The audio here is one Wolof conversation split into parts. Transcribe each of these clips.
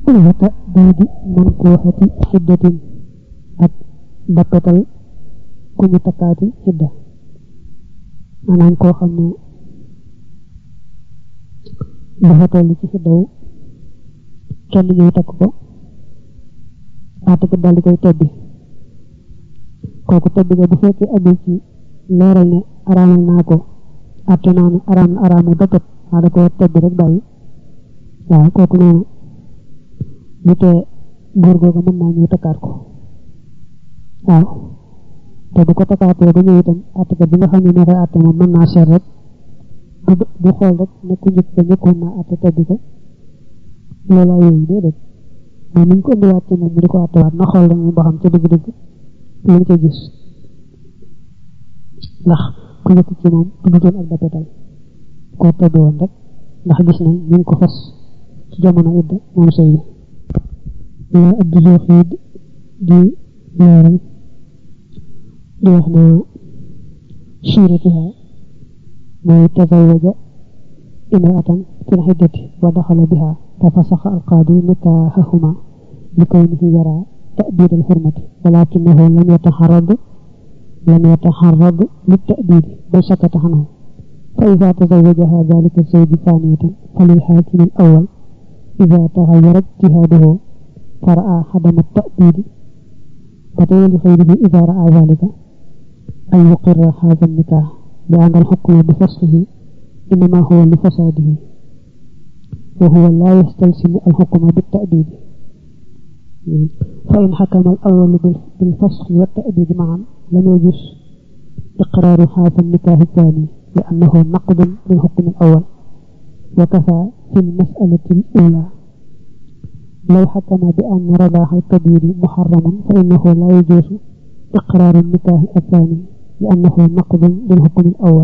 wata diidi man koo xati xiddatin ak dappetal ku ñu takkaati xidda maanaam koo xam ne dafa toll ci xiddaw kenn ñëw takk ko àttekat daal di koy tebbi kooku tebbi nga bu fekkee amul ci leeral ne araamal naa ko àtte naa ne araam na araamu dappet waa da ko tebbi rek bàyyi waaw kooku noonu bu tee góor googu mën naa ñëw takkaat ko waaw te bu ko takkaatee ba ñëw itam àttekat bi nga xam ne moo koy àtte moom mën naa seet rek du du xool rek ne ku njëkk ba njëkkoon naa àtte tebbi ko loolaa yooyu déedéet mais ni ñu ko indiwaat ci moom mu di ko àttewaat na xool dañuy ba xam ca dëgg-dëgg lu mu ca gis ndax ku njëkk ci moom tuddutoon ak dapetal koo tebbi woon rek ndax gis nañ ñu ngi ko fas ci jamono idda moom sëy bi لا أبدو خيد دي لاري دي وحنا شيرتها ما يتزوج امرأة في العدة ودخل بها ففسخ القاضي نكاحهما لكونه يرى تأبيد الحرمة ولكنه لم يتحرض لم يتحرض للتأبيد بل سكت عنه فإذا تزوجها ذلك الزوج ثانية فللحاكم الأول إذا تغير اجتهاده فرأى عدم التأبيد فتولي لغيره إذا رأى ذلك أن يقر هذا النكاح لأن الحكم بفسخه إنما هو لفساده وهو لا يستلزم الحكم بالتأبيد فإن حكم الأول بالفسخ والتأبيد معا لم يجوز إقرار هذا النكاح الثاني لأنه نقد للحكم الأول وكفى في المسألة الأولى لو حكم بأن رضاع الكبير محرم فإنه لا يجوز إقرار النكاح الثاني لأنه نقض للحكم الأول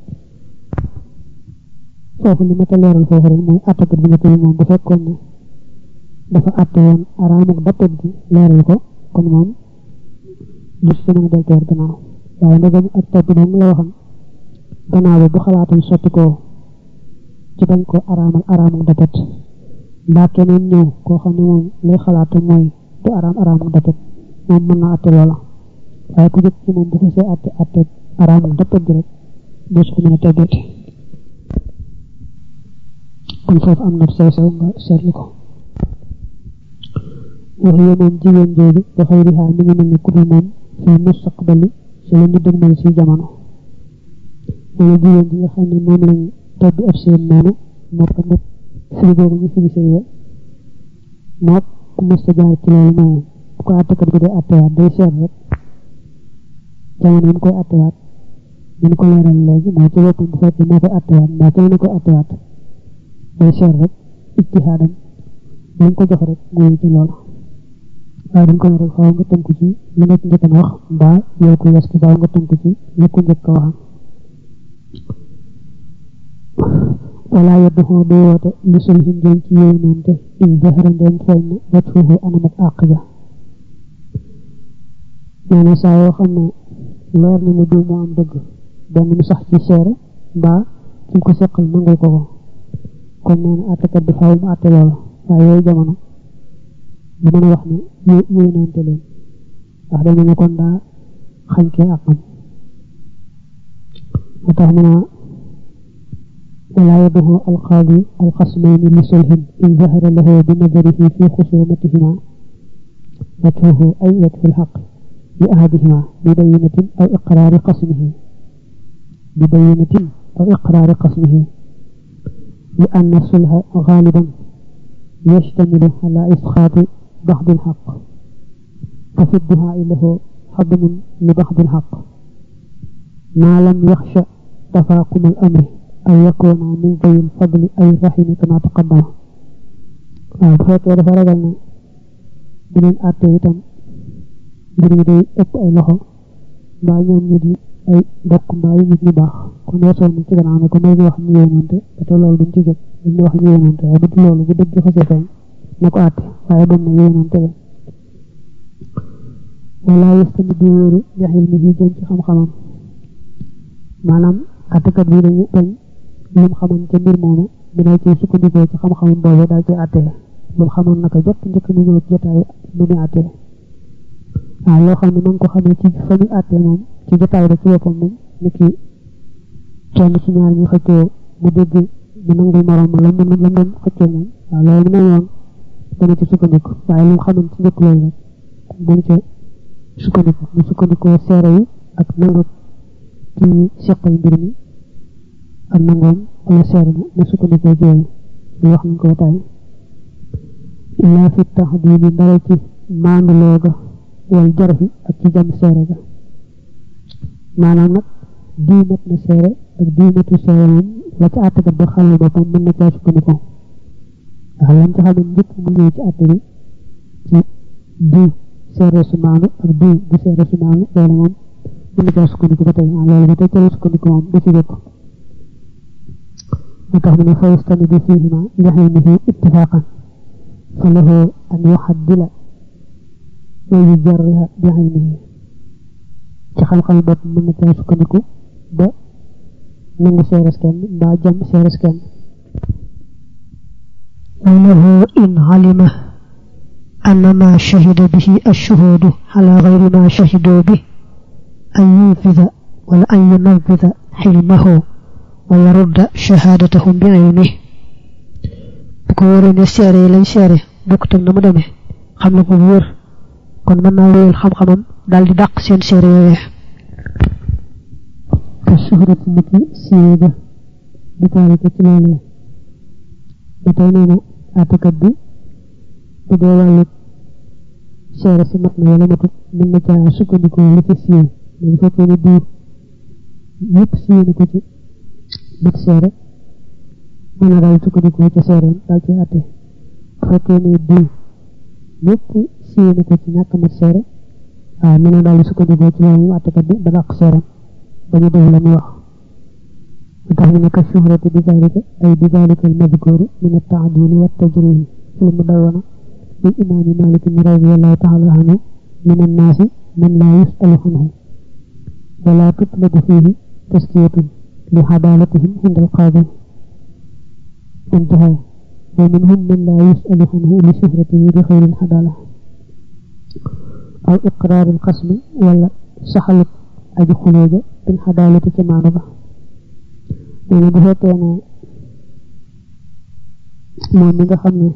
foofu li ma ta leeral foofu rek mooy attakat bi nga tëri moom bu fekkoon ne dafa atte woon araamuk dappet gi leeral ko kon moom gis ci mën a deltoor gannaaw waaye ndegam ak topp doom la waxam gannaaw ba bu xalaatam sotti ko ci bañ ko araamal araamuk dappet mbaa keneen ñëw koo xam ne moom lay xalaatam mooy du araam araamuk dappet moom mën na atte loola waaye ku jëkk ci moom bu xasee atte atte araamuk dappet gi rek des ko mën a teggeeti kon foofu am na sew sew nga seetlu ko wax yo moom jigéen jooju ba xëy di xaar mi ngi mel ni ku dul moom fii mustaqbali si la ñu dëgmal si jamono wala jigéen ji nga xam ne moom lañ tebbi ab seen noonu moo ko nag firi boobu ñu firi sëy wa moo ku mësta jaar ci loolu moom bu ko àttekat bi day àttewaat day seet rek jamono yi mu koy àttewaat ñu ko leeral léegi moo ci boppam bu fekkee moo koy àttewaat mbaa kenn na koy àttewaat day seet rek ijtihaadam lañ ko jox rek mooy ci loolu waaye dañ ko ne rek faaw nga tënku ci li nga ci njëkkan wax mbaa yow ko yes ki faaw nga tënku ci li ko njëkk waxam wala yeddu xoo du woote li sul hin jëm ci yow noonu te in jahara ndem feeñ na wet foofu anam ak àq ja nee na saa yoo xam ne leer na ne diw moo am dëgg benn mu sax ci seere mbaa ki ko seqal nangul ko ko kon nee na àttekat bi faaw mu àtte loolu waaye yooyu jamono du mën a wax ne yooyu noonte leen ndax dañu ne kon daa xañ kee ak am moo tax mu naa ولا يده القاضي الخصمين لصلح إن ظهر له بنظره في خصومتهما وجهه أي وجه الحق لأحدهما ببينة أو إقرار قسمه ببينة أو إقرار قسمه لأن الصلح غالبا يشتمل على إسقاط بعض الحق ففي الدعاء له حضم لبعض الحق ما لم يخشى تفاقم الأمر أو يكون من ذوي الفضل أي الرحم كما تقدم waaw bu fekkee dafa ragal ne beneen àtte itam mbir yi day ëpp ay loxo mbaa ñoom ñu di ay mbokk mbaa yu nit ñu baax kon weesoon nañ ci gannaaw ne ko may ñu wax ñu yéenoonte te loolu duñ ci jóg duñ ñu wax ñu yéenoonte waaye bu dul loolu bu dëgg xasee feeñ na ko àtte waaye doon na yéenoonte leen wala yëstami du wóoru jaxil mi jëm ci xam-xamam maanaam àttekat bi dañu bañ lim xaman ca mbir moomu dina ci sukkandikoo ci xam-xamam boobu daal ci àttee moom xamoon naka jot njëkk mu ñëw ci jotaay bu muy àttee waaw loo xam ne ma ngi ko xamee ci fa muy àttee moom ci jotaay ba ci boppam moom ni ki kenn ci ñaar ñu xëccoo mu dégg mu nangul morom ma la mu la doon xëccoo moom waaw loolu mu ne yoon dana ci sukkandiku waaye lu mu xamoon ci njëkk loolu rek dañ ca sukkandiku mu sukkandikoo seere yi ak nangu ci seqal mbir mi ak nangoom wala seere na mu sukkandikoo ci yooyu lu wax nañ ko taay illaa fi taxdiidi ndara ci maanduloo ga wal jarxi ak ci jam seere ga maanaam nag dii mat na seere ak dii matu seere moom la ca àttekat ba xàll boppam mën na caa sukkandikoo ndax lam ci xam ne njëkk mu ñëw ci àtte bi ci dii seere su maanu ak dii di seere su maanu loolu moom mën na caa sukkandiku ba tey loolu ba tey ca la sukkandiku moom du ci bokk moo tax mu ne fa yastanidu fiihima yaximihi ittifaqan fa lahu an yuxaddila wa yujarriha bi aynihi ci xam-xam bopp mën na caa sukkandiku ba nangu seeres kenn mbaa jam seeres kenn وله إن علم أن ما شهد به الشهود على غير ما شهدوا به أن ينفذ ولا أن ينفذ حلمه ويرد شهادتهم بعلمه بكو ورين سيري لay séré bokk tak na mu démé xam na ko wër kon mën naa wéyal xam-xamam dal di dàq seen séré yooye ka suhrati niki siiwee ba di taalika ci loolu ba tey nee na àttekat bi bu dee wàllu seere si mat na wala matut mën na caa sukkandikoo li ci siiw mais bu fekkee ne diir yëpp siiw na ko ci mat seere mën na daal sukkandikoo ca seereem daal ci àtte bu fekkee ne diir yëpp siiw na ko ci ñàkk mat seere waaw mën na daal sukkandikoo ci loolu àttekat bi ba dàq seereem ba ñu def la mu wax tax ñu ne ka shuhrati bi zalika ay bi zalika al-madhkur min at-ta'dil wa at-tajrih fi al-mudawwana min imam Malik radiyallahu ta'ala anhu min an-nas man la yus'alu anhu wa la tutlabu fihi tazkiyatun li hadalatihim inda al-qadi انتهى ومنهم من لا يسأل عنه لشهرته بخير الحدالة أو إقرار القسم ولا سحلت أجي خلوج بالحدالة كما نبه nee bu fekkee ne moom mi nga xam ne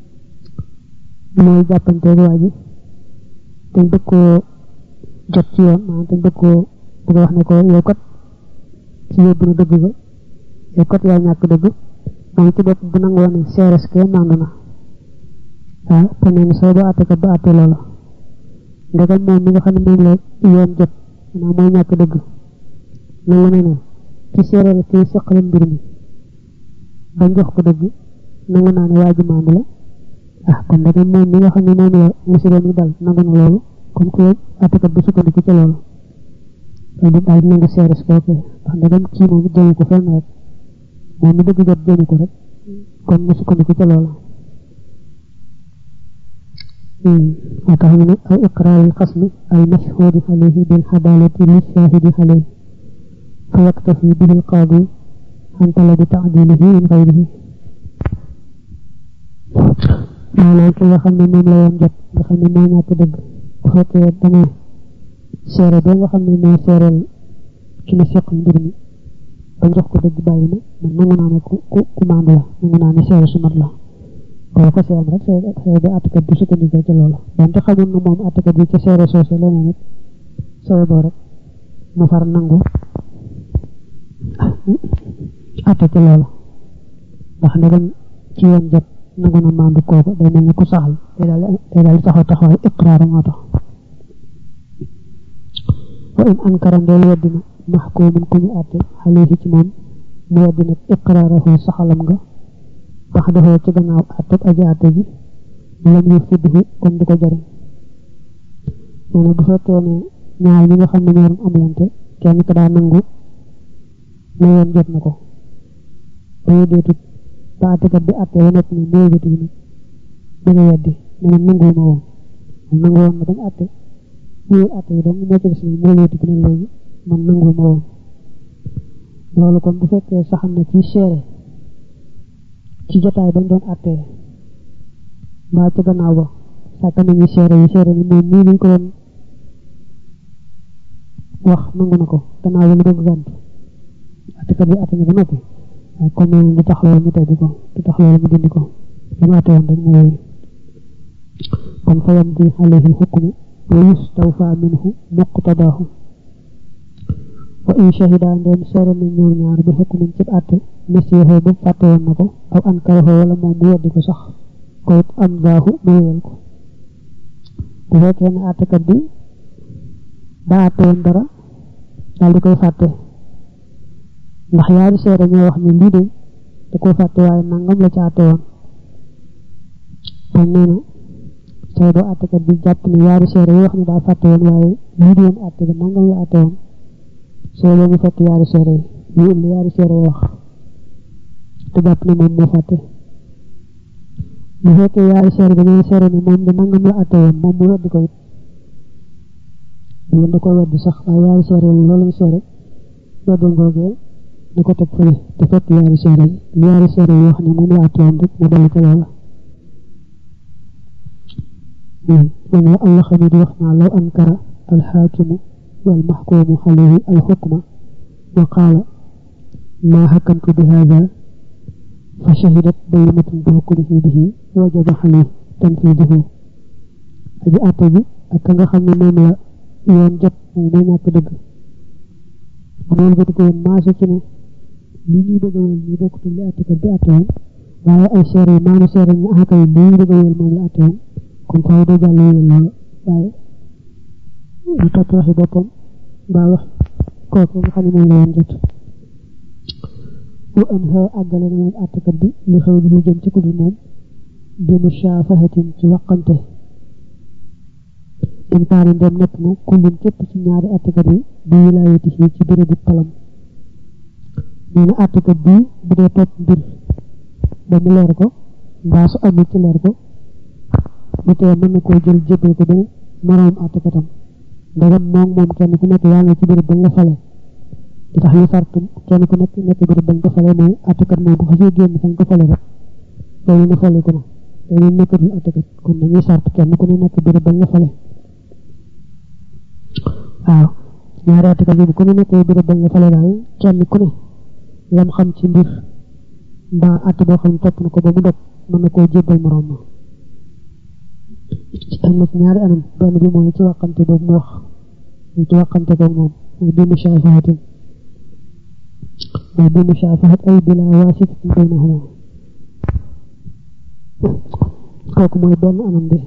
mooy jàppanteeg waa ji te bëgg koo jot ci yoon maanaam te bëgg koo bëgg wax ne ko yow kat ci yóbbu na dëgg ba yow kat yaa ñàkk dëgg moom ci bopp bu nangoo ne seeres ke màndu na waaw te nee na soo ba àtte kat ba àtte loola ndegam moom mi nga xam ne moom la yoon jot maanaam mooy ñàkk dëgg nangu ne ne ci séeréer ci seqal mbir mi bañ jox ko dëgg nangu naa ne waa ji maandu la ah kon da moom mi nga xam ne moom la musiba mi dal nangu na loolu kon ku àttekat bi sukkandiku ca loolu loolu daal di nangu séeréer kooku ndax ndegam kii moom jëmu ko fenn rek moom mi dëgg jot jëmu ko rek kon mu sukkandiku ca loolu moo tax ñu ne aw iqraar al xasmi al mashhuudi alayhi bil xadaalati li shaahidi alayhi فيكتفي به القاضي عن طلب تعديله من غيره maanaam ki nga xam ne moom la yoon jot nga xam ne moo ñàkk dëgg bu fekkee dana seere ba nga xam ne moo seereel ki na seq mbir mi ba jox ko dëgg bàyyi na man nangu naa ne ku ku ku maandu la nangu naa ne seere su mat la boo ko seem rek xëy ba àttekat bi sukkandikoo ca loola donte xamul na moom àttekat bi ca seere soose leneen it sawe boo rek mu far nangu atte ci loola ndax ndegam ci yoon jot nangu na maandu kooku day mel ni ku saxal day daal day daal taxaw taxawaay iqraar moo tax wa in ankara ndeel weddina maxkuumun ku ñu atte xaleehi ci moom mu weddina iqraarahu saxalam nga bax defoo ci gannaaw atte aji atte ji lam yu fiddihu kon du ko jariñ nee na bu fekkee ne ñaar ñi nga xam ne ñoo doon amlante kenn ka daa nangu ne yoon jot na ko ba yeddeetut ba àttekat bi àtte wa nekk ne moo yëgati nag da nga weddi ne man nanguwuma woon man nangu woon na bañ àtte ñëwee àtte yi donc moo ci des ne moo yëgati ne léegi man nanguwuma woon loolu kon bu fekkee saxam na ci seere ci jotaay bañ doon àttee mbaa ca gannaaw ba sàkk nañu seere yi seere ni moom nii lañ ko doon wax nangu na ko gannaaw ba mu dëgg gànt attekat bi atte na ba noppi waaye comme moom du tax loolu mu teggi ko du tax loolu mu dindi ko li mu atte woon rek mu wéy kon fa yam di alayhi xukmu wa yustawfa minhu muqtadaahu wa in shahida ndeen seere ni ñoom ñaar bi xukmin ci atte nasiixoo ba fàtte woon na ko aw ankaraxoo wala moom mu weddi ko sax ko it am daahu mu wéyal ko bu fekkee ne attekat bi daa atte woon dara daal di koy fàtte ndax yaari seere ñoo wax ni lii de da koo fàtte waaye nangam la ci atte woon kon nee na say doo attekat bi jàpp ne yaari seere yoo xam ne daa fàtte woon waaye lii di woon atte ba nangam la atte woon soo boo mu fàtte yaari seere yi ñu indi yaari seere wax te jàpp ne moom moo fàtte bu fekkee yaari seere dañoo seere ni moom de nangam la atte woon moom mu weddi ko it yéen da ko weddi sax waaye yaari seere yi loolu lañ seere weddul googee da ko teg fële te fekk yaari seere yi yaari seere yoo xam ne moom la atte woon rek mu dellu ca loola moom la Allah xam di wax naa law ankara alxaakimu wal maxkuumu alayhi alxukma wa qaala maa xakamtu bi haada fa shahidat bayyinatun bi hukmihi bihi wajaba alayhi tanfiiduhu aji àtte bi ak ka nga xam ne moom la yoon jot moom moo ñàkk dëgg moom ba ko woon maase ci ne li ñuy bëgg a wéyal ñu bokkutul li àttekat bi àtte woon waaye ay seere yi maanu seere ñu ah kay li ñuy bëgg a wéyal moom la àtte woon kon faaw doo jàll wéyal loolu waaye ñu topp waxi boppam mbaa wax kooku nga xam ne moom la yoon jot wa an xee àggale na moom àttekat bi li xew li jëm ci kudul moom bi mushaafahatin ci waqante in kaana ndem nekk na kullum képp ci ñaari àttekat yi bi wilaayati fii ci bérébu palam nee na àttekat bii bu dee topp mbir ba mu leer ko mbaa su amul ci leer ko bu tee mën na koo jël jébbal ko benn moroom àttekatam ndegam moom moom kenn ku nekk yaa ngi ci béréb bañ la fale di tax ñu sartu kenn ku nekk nekk béréb bañ ko fale mooy àttekat moom bu xasee génn fañ ko fale rek loolu na fale ko na loolu nekkatul àttekat kon dañuy sart kenn ku ne nekk béréb bañ la fale waaw ñaari àttekat yi bu ku ne nekkee béréb bañ la fale daal kenn ku ne lam xam ci mbir mbaa àtte boo xam ne topp na ko ba mu dog mën na koo jébbal moroom ma am na ci ñaari anam benn bi mooy ci waxante boobu mu wax ñu ci waxante ko moom mooy bi mushaafahatin mooy bi mushaafahat ay bila waasitatin baynahuma kooku mooy benn anam bi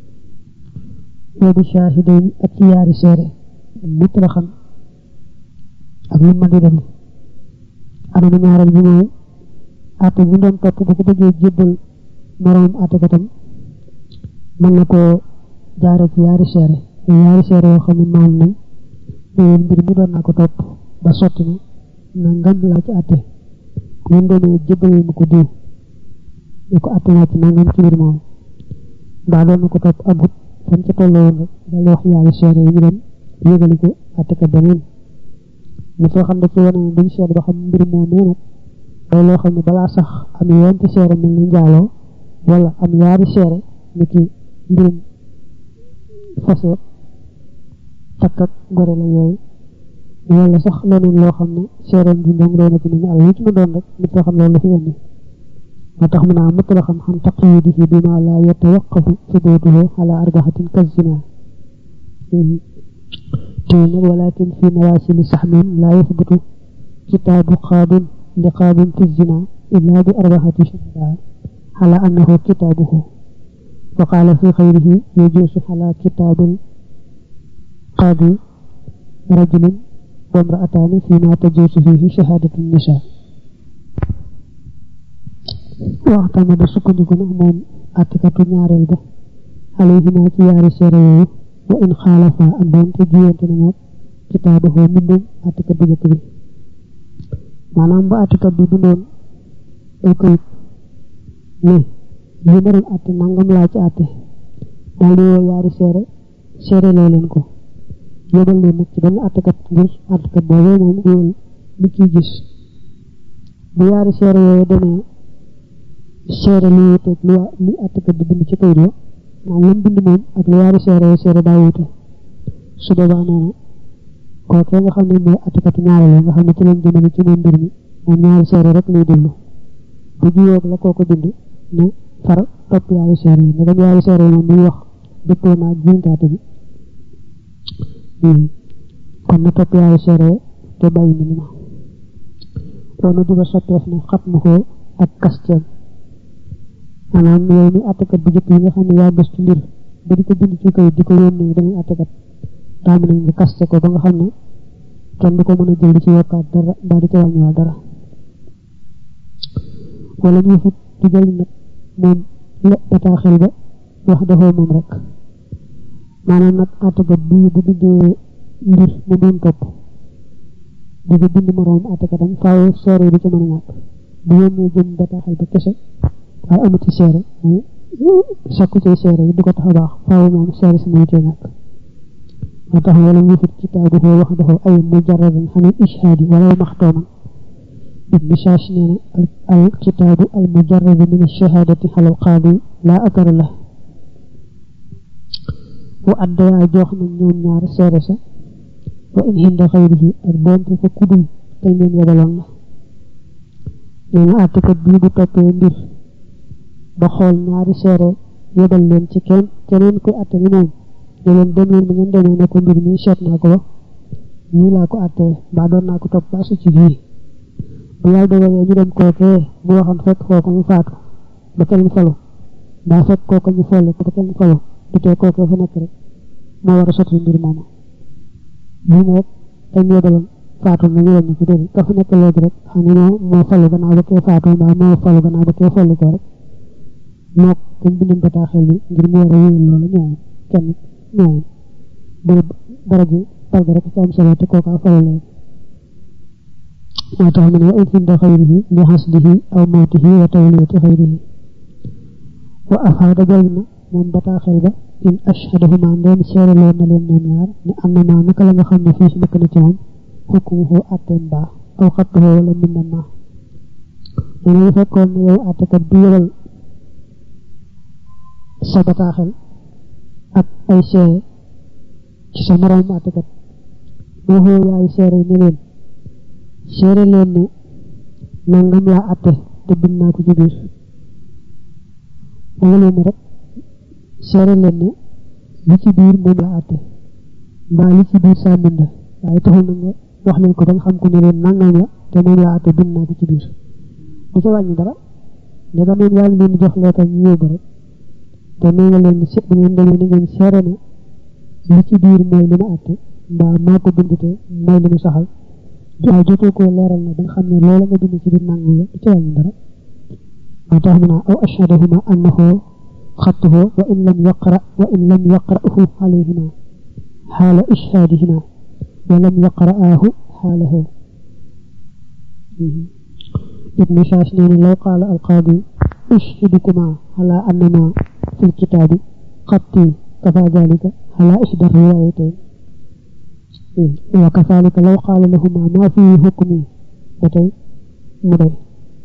boobu shaahidayn ak ci yaari seere mutlaqan ak lu ma di dem anamu ñaareel bi mooy àtte bu doon topp bu ko bëggee jébbal moroom àttekatam mën na koo jaare ci yaari seere yaari seere yoo xam ne maam nañ mais mbir mi doon naa ko topp ba sotti na na ngam laa ci àtte ñun demee jébbal ma ko diw ñu ko àtte naa ci nangam ci mbir moom mbaa doon na ko topp agut fan ca tolloo woon rek dal wax yaari seere yi ñu dem yëgali ko àttekat beneen ñu soo xam ne ci wane ne duñ seet ba xam mbir moom nee nag day loo xam ne balaa sax am yoon ci seere mel ni njaaloo wala am yaari seere ni ki mbirum fase takk ak ngore la yooyu wala sax leneen loo xam ne seereem bi ndong doona ci nañu àll lu ci ma doon rek nit soo xam loolu la fi indi moo tax mu naa mutt la xam xam taqyidihi bi ma la yatawaqqafu subutuhu ala arbaxatin kazina te nag walakin fi nawasili saxmin laa yasbutu kitaabu qaadin li qaadin fi zina illa bi arbaxati shuhada ala annahu kitaabuhu وقال في غيره يجوز على كتاب القاضي رجل وامرأتان فيما تجوز فيه شهادة النساء واعتمد سكنكم موم أتكة نيارل به عليهما تيار سيريو وإن خالفا أندون تجيون تنمو كتابه من أتكة بجك بي maanaam ba àttekat bi bindoon ay këyit ne li ma doon àtte nangam laa ci àtte daal di woo yaari seere seere loo leen ko yóbbal leen nag ci benn àttekat ngir àttekat boobee moom wóol li ciy gis bu yaari seere yooyu demee seere lu wuteeg lu waa li àttekat di bind ci kayit wa maanaam lam bind moom ak lu yaari seere seere daa wute su boobaa nee na kookee nga xam ne mooy àttekatu ñaareel nga xam ne ci lañ jëmale ci moom mbir mi moom ñaari seere rek lay déglu bu jiyoog la kooko bind mu far topp yaari seere yi ndegam yaari seere yi moom muy wax dëppoo naa jiintaate bi kon na topp yaari seere te bàyyi mbind ma loolu duba soppeef na xat ma ko ak kasteem maanaam yow mi àttekat bu jëkk yi nga xam ne yaa gëstu mbir ba di ko bind ci kayit di ko yónnee dañuy àttekat daa mën nga kaste ko ba nga xam ne kenn du ko mën a jël di ci yokkaat dara mbaa di ci wàññiwaat dara wala ñu fut di jël nag moom la bataaxel ba wax defoo moom rek maanaam nag àttekat bii bu bindee mbir mu doon topp di ko bind moroom àttekatam faaw seere du ci mën a ñàkk bu yónnee jëm bataaxel ba kese waaye amati seere muy sakku ci seere yi du ko tax a baax faaw moom seere si muy cee ñàkk moo tax wala ñu fut kitaabuhu wax dafa ay mujarradan xanil ishaadi wala maxtooman ibnu Saash nee na al kitaabu al mujarradu min ash-shahaadati ala al-qaadi laa athara la wa addayaa jox na ñoom ñaar seere sa wa in hinda xayrihi ak doonte fa kudul kañ leen yebaloon la nee na àttekat bii bu toppee mbir ba xool ñaari seere yebal leen ci kenn keneen koy àtte ni moom ne leen dem leen bi ngeen demee ne ko mbir mi seet naa ko ba nii laa ko àttee mbaa doon naa ko topp ba su ci fii bu yàlla dogalee ñu dem kookee bu waxoon fekk kooku mu faatu ba kenn falu mbaa fekk kooku ñu folle ko ba kenn falu du tee kookee fa nekk rek moo war a sotti mbir moomu lii ne rek dañ yebaloon faatu na ñu wàññi ko déedéet ka fa nekk léegi rek xam ne moo moo falu gannaaw ba kee faatu mbaa moo falu gannaaw ba kee folli ko rek moo dañ bindoon bataaxel bi ngir mu war a wéyal loolu ñoom kenn ñoom bërëb dara ji palga rek ci am solo te kooka falu léegi moo tax mu ne wa in hinda xayrihi li xasdihi aw mawtihi wa tawliyati xayrihi wa afaada jël na moom bataaxel ba in ashhadahuma ndeen seere loon na leen ñoom ñaar ne am na maa naka la nga xam ne fii si nekk na ci moom xukmuhu atteem baa aw xattuhu wala mbindam maa nee na fekkoon ne yow attekat bi yebal sa bataaxel ak ay seere ci sa moroom attekat moo xoo yaay seere ne leen seere leen ne nangam laa atte te bind naa ko ci biir wala leen ne rek seere leen ne li ci biir moom laa atte mbaa li ci biir saa mbind waaye taxul na nga wax leen ko ba nga xam ko ne leen nangam la te moom laa atte bind naa ko ci biir du ca wàññi dara ndega moom yaa ngi leen di jox leetal ñu yóbbu rek te nee nga leen se bu ngeen demee ni ngeen seere ne li ci biir mooy li ma atte mbaa maa ko bind te mooy li mu saxal waaye jotoo koo leeral na ba nga xam ne loola nga bind ci biir nangam la du ca wàññi dara moo tax mu naa aw ashhadahuma annahu xattuhu wa in lam yaqra wa in lam yaqra'hu alayhima xaala ishhaadihima wa lam yaqra'aahu xaalahu ibnu Saash nee na law qaala alqaadi ushhidukuma ala annama fi lkitaabi xatti kafa dalika ala ihda riwaayatayn wa kazalika law qaala lahuma ma fii hukmi ba tey mu doy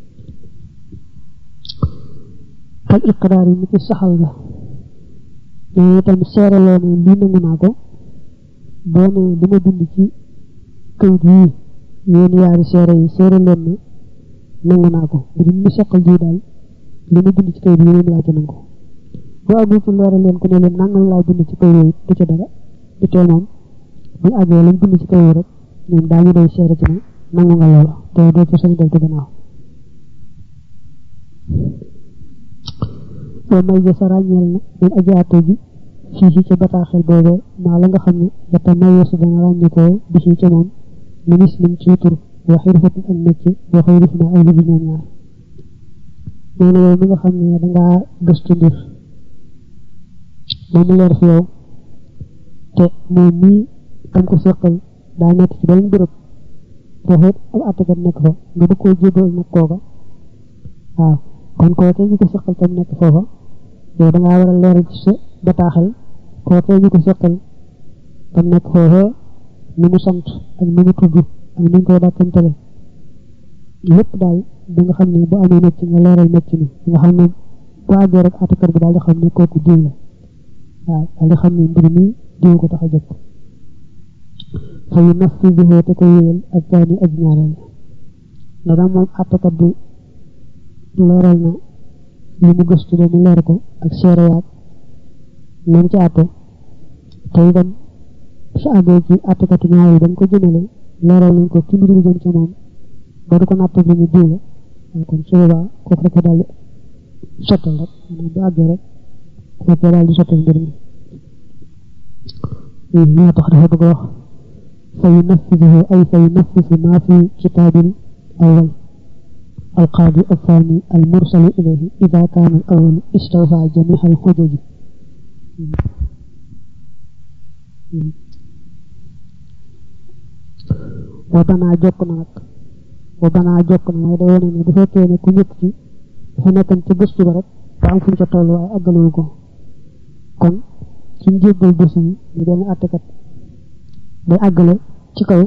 kal iqraar yi ni ci saxal ga nee itam seere loo ne lii nangu naa ko boo ne li ma bind ci kayit yii yéen yaari seere yi seere leen ne nangu naa ko mbir mi seqal ji daal li ma bind ci kayit yi moom laa ci nangu bu àggul ci leeral leen ko ne leen nangam laa bind ci kayit yooyu du ci dara du tee moom bu àggee lañ bind ci kayit rek ñoom daañu doy seere ci ne nangu nga loola te doo ci sañ def ci gannaaw boo may ja sa ràññeel na moom aji àtte ji fii ci ca bataaxel boobee maa la nga xam ne yata may yesu dana ràññikoo bi ci ca moom minis lim ci tur waxi rafetul ak métier waxi rif na ay liggéey ñoom ñaar nee na yow mi nga xam ne dangaa gëstu mbir moom mu leer fi yow te moom mii tam ko seqal daa nekk ci beneen bërëb foofu ab àttekat nekk fa nga du koo jébal nag kooka waaw kon kookee ñu ko seqal tam nekk foofa yow da ngaa war a leeral ci sa bataaxel kookee ñu ko seqal tam nekk foofa ni mu sant ak ni mu tudd ak ni ñu koy dàkkantale lépp daal da nga xam ne bu amee mécc nga leeral mécc mi nga xam ne bu àggee rek àttekat bi daal di xam ne kooku diw la waaw daal di xam ne mbir mi diw ko tax a jóg fa yu naf fi jihoo te ko wéyal ak jaani aj ñaareel ne daal moom àttekat bi leeral na li mu gëstu ba mu leer ko ak seere yaag nañ ci àtte te itam su àggee ci àttekatu ñaareel dañ ko jëmale leeral nañ ko ci mbir mi jëm ci moom ba du ko natt bi ñu diw la kon su boobaa kooku rek daal di sottal rek maanaam bu àggee rek kooku daal di sottal mbir mi moo tax dafa bëgg a wax fa yunaffiduhu ay fa yunaffisu maa fi kitaabil awal القاضي الثاني المرسل إليه إذا كان الأول استوفى جميع الحجج وبنا جوكنا نك وبنا جوكنا موy day wone ne bu fekkee ne ku njëkk ci dafa nekkan ci gëstu ba rek ba am fu ñu ca toll waaye àggalewu ko kon ci njéggal bés yi ñu benn àttekat day àggale ci kaw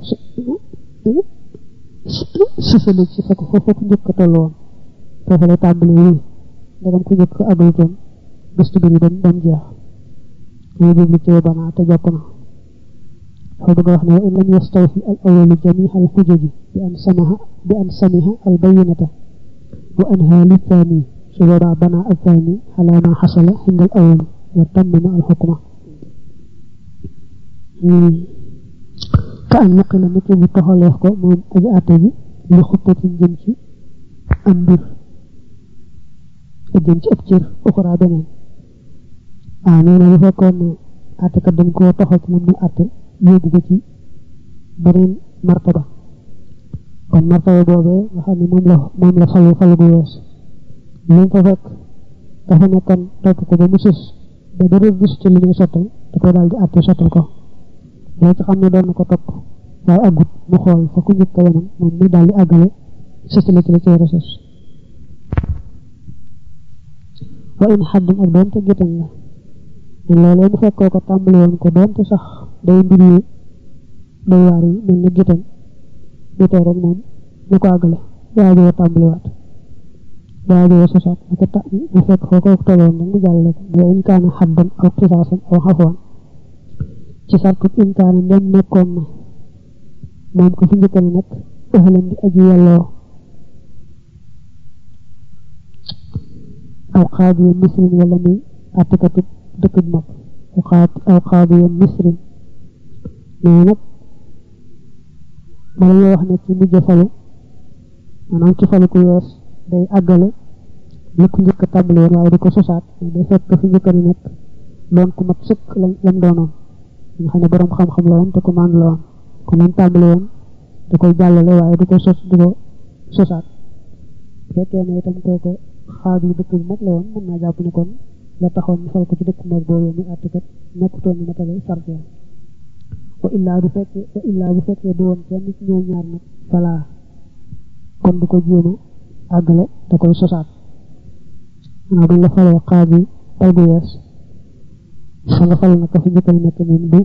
sësale ci fekk foofu ku njëkk toll woon foofu lay tàmbali wii ndagam ku njëkk àggalutoon gëstu bi ñu dem dem jeex ñu jublu ci banaa te jokk na fa bëgg wax ne wa in lam yastawfi al awalu jamia al xujaji bi an samaha bi an samiha al bayinata wa anha li thani su boobaa banaa al thani ala ma xasala inda al awal wa tammama al xukma ka an naqila nit bu toxaleef ko moom aji àtte ji li xuttatin jëm ci am mbir jëm ci ab cër uxraa beneen ah nee na bu fekkoon ne àttekat dañ koo toxal ci moom mu àtte yóbbu ko ci beneen martaba kon martaba boobee nga xam ne moom la moom la falu falu gu wees lañ fa fekk dafa nekkoon topp ko ba mu sus ba dara gis ci li muy sottal da koy daal di àtte sottal ko loo ci xam ne doon na ko topp waaye aggut mu xool fa ku njëkk a yemoon moom mi daal di àggale sësale ci la ci war a sës wa in xaddin ak doonte géttan la loolee mu fekkoo ko tàmbali woon ko doonte sax day mbir yu day waar yi mel ni géttan ñu tey rek moom ñu ko àggale waajoo tàmbaliwaat waajoo sosaat ñu ko ta ñu fekk foo ko tolloon nag mu jàllale ko wa in kaana xaddan aw xisaasan aw xafwan ci sartut in kaana ndem nekkoon na moom ko fi njëkka ne nekk ëxalan di aji yelloo aw xaadiya misrin wala muy àttikatu dëkk bu mag aw xaadiya misrin mais nag bala ñoo wax ne ci mujj falu maanaam ci falu ku yees day àggale la ku njëkk tàmbali woon waaye di ko sosaat day fekk fi njëkka ne nekk doon ku mat sëkk lam doonoon nga xam ne borom xam-xam la woon te ko maan la woon ko lam tàmbali woon da koy jàllale waaye du ko sos du ko sosaat fekkee ne itam kooku xaar yu dëkk bu mag la woon mën naa jàpp ne kon la taxoon ñu fal ko ci dëkk mag boobu muy àttekat nekkutoon ni matale sart ya wa illaa bu fekkee wa illaa bu fekkee du woon kenn ci ñoom ñaar nag falaa kon du ko jéema àggale da koy sosaat xanaa buñ la falee xaar bi tay bu yees fa nga fal nag ka fi njëkkal nekk moom du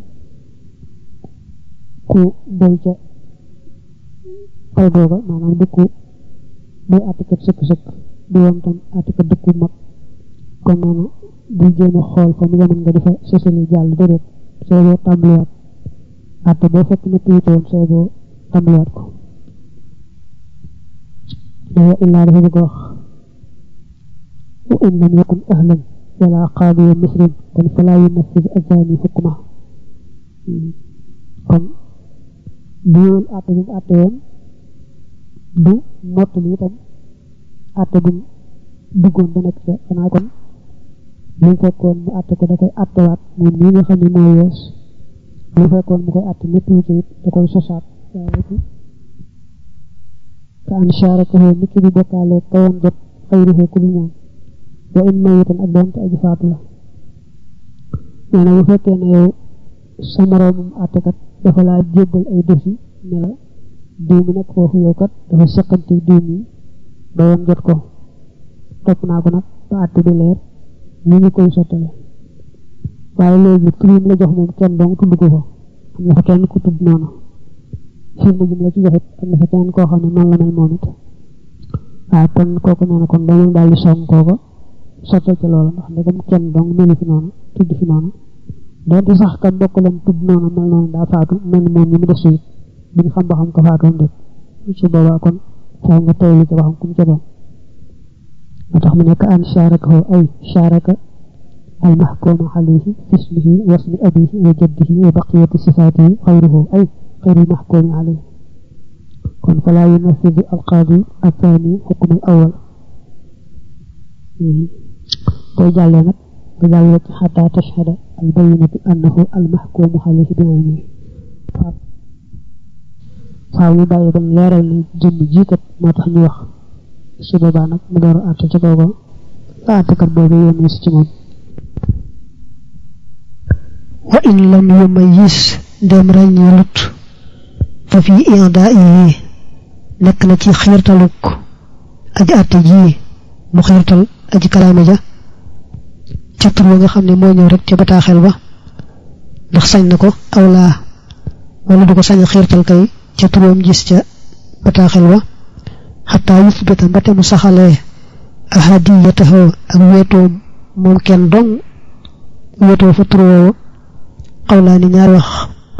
ku doy ca pay googa maanaam du ku doy àttekat sëkk-sëkk du woon tam àttekat dëkku mag kon noonu bu jéem a xool fa mu yemoon nga di fa sësali jàll déedéet soo boo tàmbaliwaat àtte boo fekk na tuuti woon soo boo tàmbaliwaat ko dawa illaa dafa bëgg wax wa in lam yakun ahlan wala qaadiya misrin kon falaa yunaffid azaani xukma kon bu yowul àtte bi mu àtte woon du mottali itam àtte bi duggoon ba nekk ca xanaa kon lu mu fekkoon mu àtte ko da koy àttewaat moom mii nga xam ne mooy yees lu mu fekkoon mu koy àtte métti ci it da koy sosaat waaye ka an sharakahu nit ki di bokkaale kawoon jot xayruhu ku bi moom wa in mayitan ak doonte aji faatu la nee na bu fekkee ne yow sa moroomum àttekat dafa laa jébbal ay dosi ne la diw mi nekk foofu yow kat dafa seqante diw mi ba yoon jot ko topp naa ko nag ba àtte bi leer ñu ngi koy sottale waaye léegi turim la jox moom kenn dong tudd ko fa am na fa kenn ku tudd noonu firnde jum la ci joxit am na fa keneen koo xam ne noonu la mel moom it waaw kon kooku nee na kon dañu daal di song kooko sottal ci loolu ndax ndegam kenn dong melu fi noonu tudd fi noonu doonte sax kan bokk leen tudd noonu mel noonu daa faatu mel moom ñi mu def suit duñ xam ba xam ko faatoon déet ci boobaa kon faaw nga teylu ci ba xam ku mu ca doon moo tax mu nekk an sharakahu ay sharaka al mahkumu alayhi fi ismihi wa ismi abihi wa jaddihi wa baqiyati sifatihi xayruhu ay xayru mahkumi alayhi kon fala yunafidu alqaadi athani xukm al awal booy jàllee nag nga jàllee ci xataa tashhada al bayinatu annahu al mahkumu alayhi bi aynihi faaw ñu bàyyi ba leeral ni jëmm jiikat moo tax ñu wax su boobaa nag mu door a àtte ca kooku la àttekat boobu yéen si ci moom wa in lam yumayis ndem ràññeelut fa fi inda yi nekk na ci xiirtaluk aji àtte ji mu xiirtal aji kalaame ja ca tur wa nga xam ne moo ñëw rek ca bataaxel ba ndax sañ na ko aw laa wala du ko sañ a xiirtal kay ca turam gis ca bataaxel ba xataa yusbita mbate mu saxalee ahadiyatahu ak wéetoo moom kenn dong wéetoo fa tur woowu xawlaa ni ñaar wax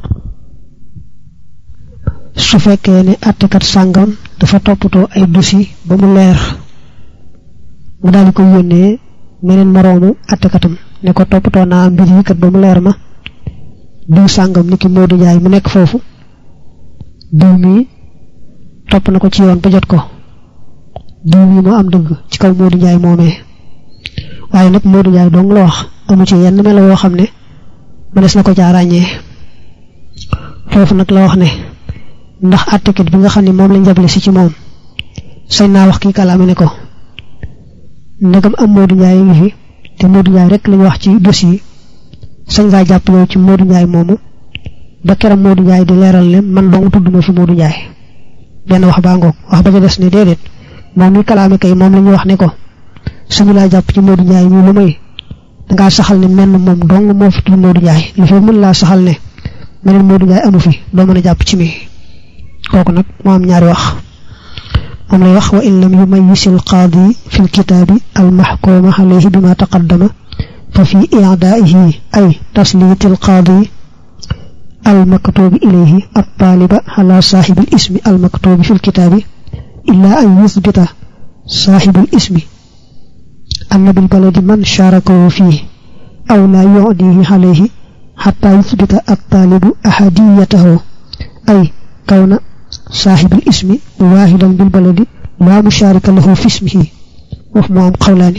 su fekkee ne àttekat sàngam dafa toppatoo ay dossier ba mu leer mu daal di ko yónnee meneen moroomu àttekatam ne ko toppatoo naa mbir yi kat ba mu leer ma diw sàngam ni ki Modou Ndiaye mu nekk foofu diw mii topp na ko ci yoon ba jot ko diw mii moo am dëgg ci kaw Modou Ndiaye moomee waaye nag Modou Ndiaye dong la wax amu ci yenn melo yoo xam ne mënees na ko caa ràññee foofu nag la wax ne ndax àttekat bi nga xam ne moom lañ jable si ci moom sañ naa wax kii kalaame ne ko ndegam am Modou Ndiaye ngi fi te Modou Ndiaye rek lañu wax ci dossier sañ ngaa jàpp yow ci Modou Ndiaye moomu ba keram Modou Ndiaye di leeral ne man dong tudd ma fi Modou Ndiaye benn wax baa ngoog wax ba ca des ne déedéet moom mi kalaame kay moom la ñu wax ne ko suñu laa jàpp ci Modou Ndiaye ñu lu may dangaa saxal ne menn moom dong moo fi tudd Modou Ndiaye li fi mën laa saxal ne meneen Modou Ndiaye amu fi doo mën a jàpp ci mi kooku nag moo am ñaari wax moom lay wax wa in lam yumayis al qaadi fi l kitaabi al maxkuuma alayhi bima taqaddama fa fi i'daa'ihi ay tasliiti al qaadi al maktuubi ilayhi at taaliba ala saaxibi al ismi al maktuubi fi l kitaabi illaa an yusbita saaxibu al ismi anna bil baladi man shaarakahu fiihi aw laa yu'diihi alayhi xataa yusbita at taalibu ahadiyatahu ay kawna saaxibul ismi waahidan bil baladi laa mushaarika lahu fi ismihi wax moo am xawlaani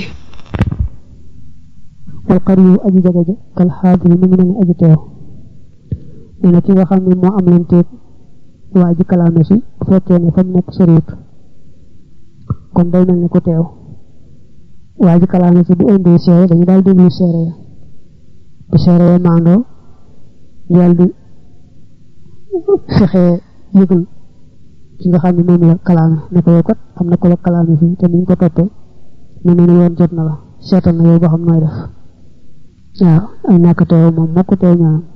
wal qariyu aji jaga ja kal xaadiri mu ngi ne aji teew nee na ki nga xam ne moo am leen teeg waa ji kalaame si bu fekkee ne fa mu nekk soriwut kon day mel ne ku teew waa ji kalaame si bu indee seere dañu daal déglu seere ya bu seere ya maandoo daal di fexee yëgal ki nga xam ne moom la kalaame ne ko yow kat am na ko la kalaame fii te niñ ko toppee ne ne yoon jot na la seetal na yow ba xam nooy def waaw ay ñàkk teew moom moo ko teew ñaanam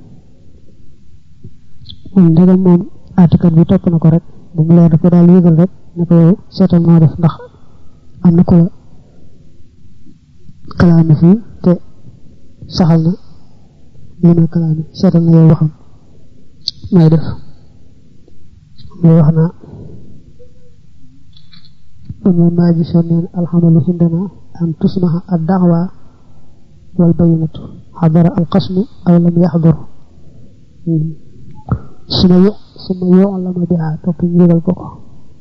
moom ndegam moom àttekat bi topp na ko rek bu mu leer dafa daal yëgal rek ne ko yow seetal noo def ndax am na ko la kalaame fii te saxal na li may kalaame seetal na yow ba xam nooy def mooy wax naa أما ما جسنين الحمل عندنا أن تصنع الدعوة والبينة حضر القسم أو لم يحضر ثم يعلم بها تطير البقى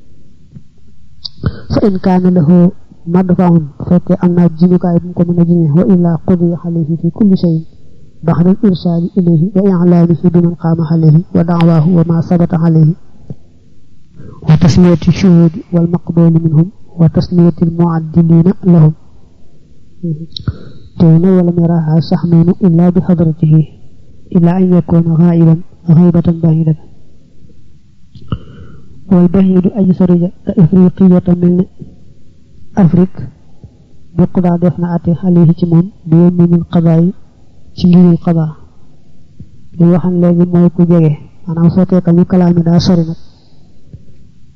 فإن كان له مدفع فكي أن جنك أبنكم من جنه وإلا قضي عليه في كل شيء بعد الإرسال إليه وإعلامه بمن قام عليه ودعواه وما ثبت عليه وتسمية الشهود والمقبول منهم وتسمية المعدلين لهم دون ولم يراها سحمين إلا بحضرته إلا أن يكون غائبا غيبة بعيدة والبعيد أجسر كإفريقية من أفريق بقضاء دفن أتي عليه تمام بيوم القضاء تنجيل القضاء li waxan léegi mooy ku jege maanaam fekkee ka ñu kalaami daa sori nag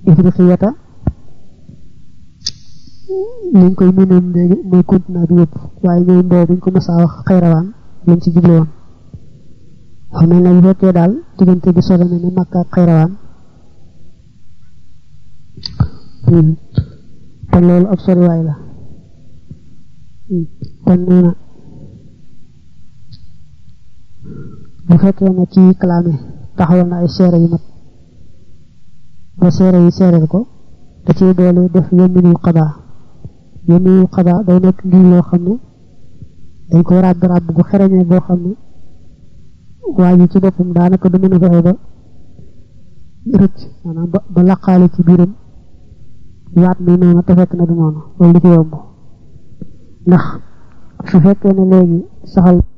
ifriqiyata liñ koy mënoon léegi mooy continent bi yëpp waaye ñoom boobu buñ ko mësaa wax xayrawaan lañ ci jublu woon xam mel ne bu fekkee daal diggante bi sore na ne Makka ak xayrawaan te loolu ab soriwaay la kon nee na bu fekkee ne kii clamé taxawal na ay seere yu mat ba seere yi seereel ko da ciy doole def yeminul xadaa yeminul xadaa day nekk ngir loo xam ne dañ koy ràbb ràbb gu xereñee boo xam ne waa ji ci boppam daanaka du mën a fexe ba rëcc maanaam ba ba laqaale ci biiram waat mi noonu te fekk na du noonu loolu du ci yomb ndax su fekkee ne léegi saxal